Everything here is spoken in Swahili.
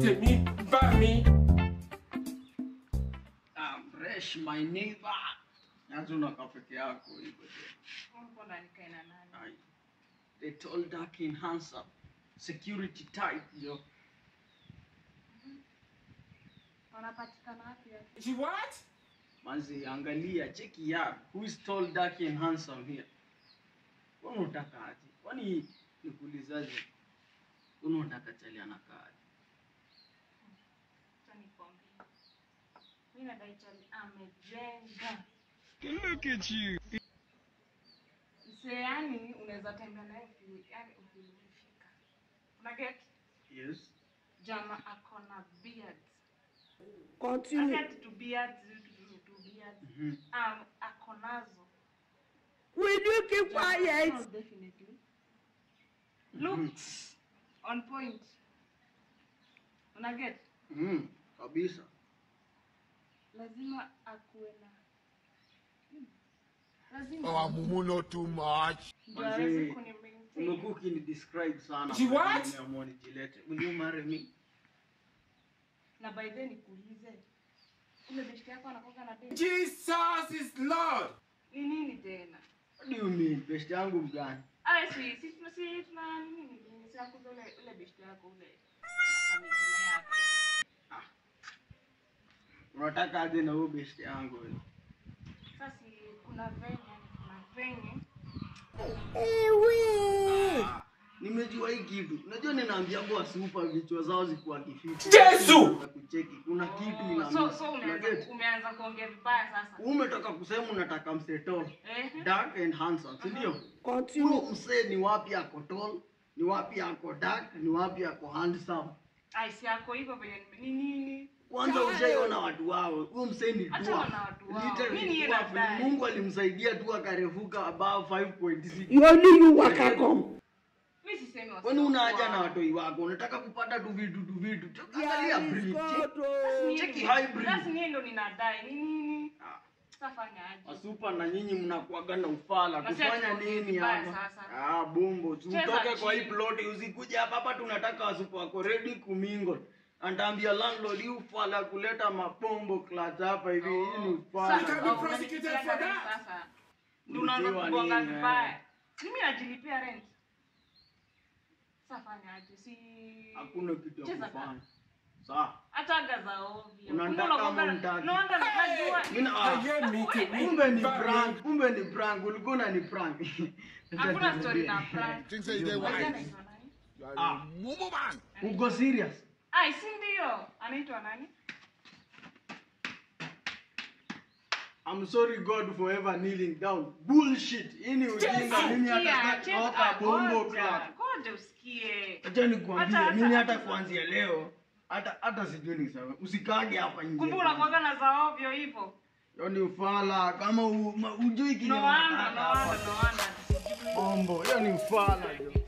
me, by me. I'm fresh my neighbor. Nazo unakaa peke yako hivyo tena. Mbona nikae na nani? Ai. The tall dark and handsome. Security type yo. Wanapatikana wapi hapo? She what? Manzi angalia cheki ya who is tall dark and handsome here. Wewe unataka aje? Kwani nikuulizaje? Wewe unataka chali anakaa aje? Acha nikwambie. Mimi nadai chali amejenga. Look at you. Msee yani unaweza tembea naye uki- yani ukimshika. Una get? Yes. Jama ako na beard. Continue. Akati tu beard, tu tu beard. Mhm. Um, ako nazo. Will you keep Jama, quiet? no, definitely. Looks on point. Una get? Mhm. Kabisa. lazima akuwe na Hmm. lazima Oh, Mumu, not too much. ndio aweze Manze, kuni-maintain. Umekuwa ukinidescribe sana. She what? Nimeamua nijilete. Will you marry me? na by then nikuulize ule beshte yako anakoga na deni Jesus is Lord. ni nini tena What do you mean? Best yangu mgani? aya si si tuna si tuna nini nini si akuza ule ule beshte yako ule akamejina yake Unataka aje na huyo best yangu wewe? sasa si kuna venye kuna venye Ah, Nimejua hii kitu. Unajua ninaambia kwa super vichwa zao zikuwa kifiti. Yesu! Kucheki. Kuna kitu ina so so Una umeanza get? umeanza kuongea vibaya sasa Umetoka kusema unataka mseto. eh Dark and handsome, si ndio? Huyo Continue. msee ni wapi ako tall? Ni wapi ako dark? Ni wapi ako handsome? ai si yako hivyo venye nime- ni nini Kwanza ushaiona watu wao. Huyo msee ni Achana dwarf. na watu wao. Literally Mimi niye dwarf. nadai. Mungu alimsaidia tu akarefuka above 5.6. You only you waka come. mimi sisemi wasi Kwani una haja wao. na watoi wako? Unataka kupata tu vitu tu vitu. Angalia Yeah, it's breed. God, Check- oh. Ni Cheki nini? hybrid. Sasa ni yeye ndo ninadai ni nini Ah. safanya aje Wasupa na nyinyi mnakuaga na ufala Basi kufanya atuongee nini vibaya hapa? sasa. Ah, bombo. Cheza Tutoke kwa hii chini. plot usikuje hapa hapa tunataka wasupa wako ready kumingle. Antaambia landlord you ufala kuleta mapombo clutch hapa hivi. Hii ni ufala. Sasa- Oh, be prosecuted unanipea for rent that. sasa ndio unaanza Ulipewa kugonga nini, vibaya mimi najilipia rent safanya aje si Hakuna kitu ya Cheza kufanya. Sawa. hataga za ovyo Unanitaka Kumbe ama unagonga- unitaki? no wonder najua Mimi na I hear me to me. kumbe ni by me. prank, kumbe ni prank. Ulikuwa unani prank. hakuna story na prank Things say they Wajua wise. anaitwa nani You are Ah. a Mumu man. Uko serious? ai si ndio anaitwa nani I'm sorry God for ever kneeling down. Bullshit. Hii ni ujinga. Mimi Sikia, hata cheza- toka bombo ngoja, club. ngoja usikie Acha nikwambie, Hata- mimi hata- hata kuanzia leo hata hata sijui niseme. Usikage hapa nje. kumbe unakuwaga na za ovyo hivyo Yaani ufala kama u- ma- ujui no kinyo. wonder no wonder no wonder Bombo. Hiyo ni ufala. jo.